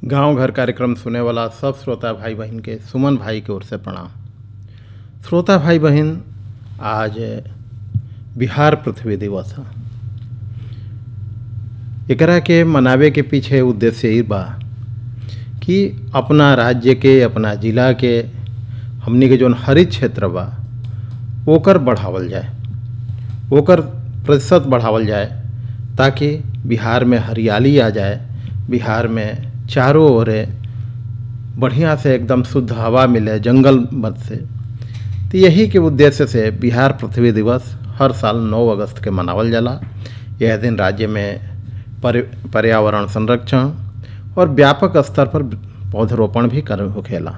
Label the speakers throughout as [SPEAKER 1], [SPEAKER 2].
[SPEAKER 1] गांव घर कार्यक्रम सुने वाला सब श्रोता भाई बहन के सुमन भाई की ओर से प्रणाम श्रोता भाई बहन आज बिहार पृथ्वी दिवस है एकरा के मनावे के पीछे उद्देश्य यही बा कि अपना राज्य के अपना जिला के हमनी के जौन हरित क्षेत्र बा ओकर बढ़ावल जाए ओकर प्रतिशत बढ़ावल जाए ताकि बिहार में हरियाली आ जाए बिहार में चारों ओर बढ़िया से एकदम शुद्ध हवा मिले जंगल मत से तो यही के उद्देश्य से बिहार पृथ्वी दिवस हर साल 9 अगस्त के मनावल जाला यह दिन राज्य में पर्यावरण संरक्षण और व्यापक स्तर पर पौधरोपण भी कर होखेला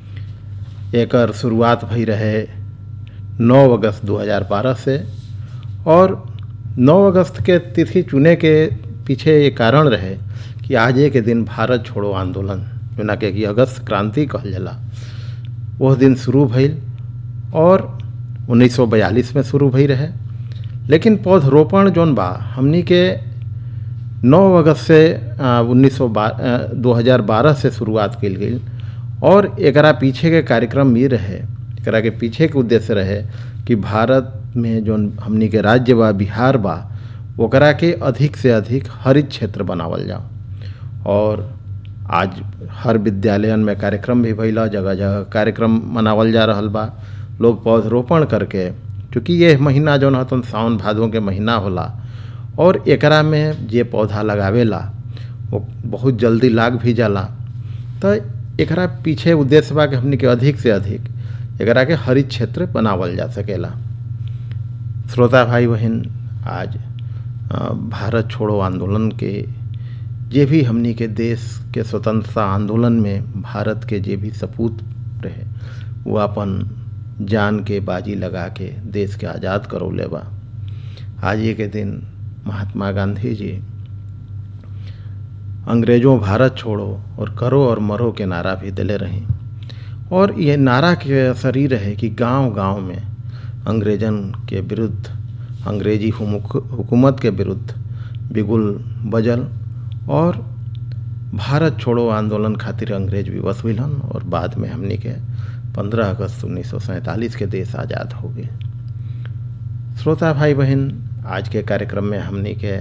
[SPEAKER 1] एकर शुरुआत भई रहे 9 अगस्त 2012 से और 9 अगस्त के तिथि चुने के पीछे ये कारण रहे कि आज के दिन भारत छोड़ो आंदोलन जोना के कि अगस्त क्रांति कहल जाला वह दिन शुरू भइल और 1942 में शुरू भई रहे लेकिन पौधरोपण जौन बा हमनी के 9 अगस्त से उन्नीस दो हज़ार बारह से शुरुआत कल गई और एकरा पीछे के कार्यक्रम ये रहे एकरा के पीछे के उद्देश्य रहे कि भारत में जो हमनी के राज्य बा बिहार बा ओकरा के अधिक से अधिक हरित क्षेत्र बनावल जाओ और आज हर विद्यालयन में कार्यक्रम भी भैला जगह जगह कार्यक्रम मनावल जा रहा बा लोग पौधरोपण करके चूँकि ये महीना जौन हतन सावन भादों के महीना होला और एकरा में जे पौधा लगावेला वो बहुत जल्दी लाग भी जाला तो एकरा पीछे उद्देश्य बा कि हमनी के अधिक से अधिक एकरा के हरित क्षेत्र बनावल जा सकेला श्रोता भाई बहन आज भारत छोड़ो आंदोलन के जे भी हमनी के देश के स्वतंत्रता आंदोलन में भारत के जे भी सपूत रहे वो अपन जान के बाजी लगा के देश के आज़ाद करौले बा आज ये के दिन महात्मा गांधी जी अंग्रेज़ों भारत छोड़ो और करो और मरो के नारा भी दिले रहीं और ये नारा के असर ही रहे कि गांव-गांव में अंग्रेजन के विरुद्ध अंग्रेजी हुकूमत के विरुद्ध बिगुल बजल और भारत छोड़ो आंदोलन खातिर अंग्रेज विवश हुईलन और बाद में हमनी के 15 अगस्त उन्नीस के देश आज़ाद हो गए श्रोता भाई बहन आज के कार्यक्रम में हमनी के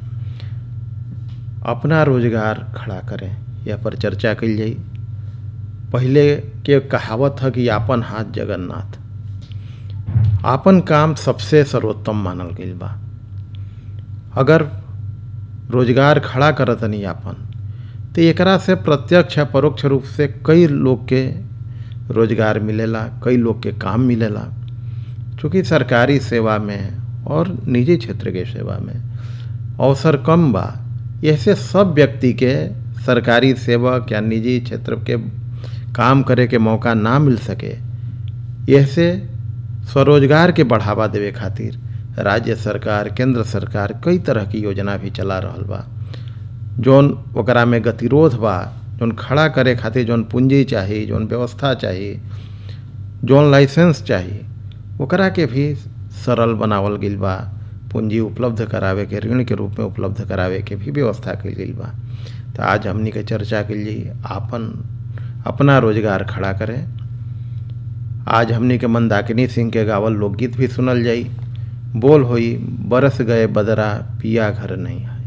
[SPEAKER 1] अपना रोजगार खड़ा करें या पर चर्चा कल जाई पहले के कहावत है कि आपन हाथ जगन्नाथ आपन काम सबसे सर्वोत्तम मानल गई बा अगर रोजगार खड़ा करतनी आपन तो एकरा से प्रत्यक्ष या परोक्ष रूप से कई लोग के रोजगार मिलेला कई लोग के काम मिलेला चूँकि सरकारी सेवा में और निजी क्षेत्र के सेवा में अवसर कम बा ऐसे सब व्यक्ति के सरकारी सेवक या निजी क्षेत्र के काम करे के मौका ना मिल सके ऐसे स्वरोजगार के बढ़ावा देवे खातिर राज्य सरकार केंद्र सरकार कई तरह की योजना भी चला रहा बा जौन ओकरा में गतिरोध बा जौन खड़ा करे खातिर जौन पूंजी चाहिए जौन व्यवस्था चाहिए जौन लाइसेंस चाहिए ओकरा के भी सरल बनावल गई बा पूंजी उपलब्ध करावे के ऋण के रूप में उपलब्ध करावे के भी व्यवस्था कल गई बा तो आज हमनी के चर्चा के लिए आपन अपना रोजगार खड़ा करें आज हमनी के मंदाकिनी सिंह के गावल लोकगीत भी सुनल जाई बोल होई बरस गए बदरा पिया घर नहीं आए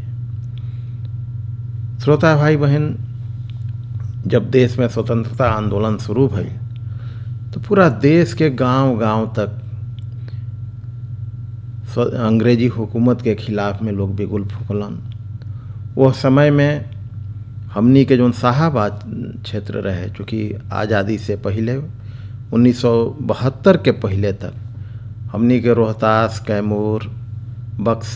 [SPEAKER 1] श्रोता भाई बहन जब देश में स्वतंत्रता आंदोलन शुरू भई तो पूरा देश के गांव गांव तक अंग्रेजी हुकूमत के खिलाफ में लोग बिगुल फूकलन वह समय में हमनी के जो शाहबाद क्षेत्र रहे चूँकि आज़ादी से पहले 1972 के पहले तक हमनी के रोहतास कैमूर बक्सर